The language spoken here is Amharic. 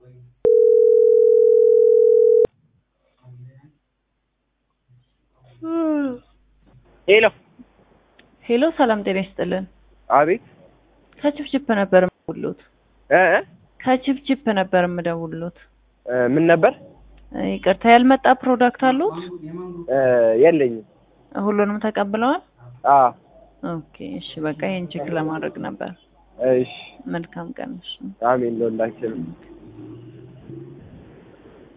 ሄሎ ሄሎ ሰላም ጤና ይስጥልን። አቤት ከችፕችፕ ነበር የምደውልዎት። እ እ ከችፕችፕ ነበር የምደውልዎት። እ ምን ነበር እ ይቅርታ ያልመጣ ፕሮዳክት አሉት? እ የለኝም። ሁሉንም ተቀብለዋል? አ ኦኬ እሺ፣ በቃ ይሄን ቼክ ለማድረግ ነበር። እሺ መልካም ቀን። እሺ። አሜን ለሁላችንም።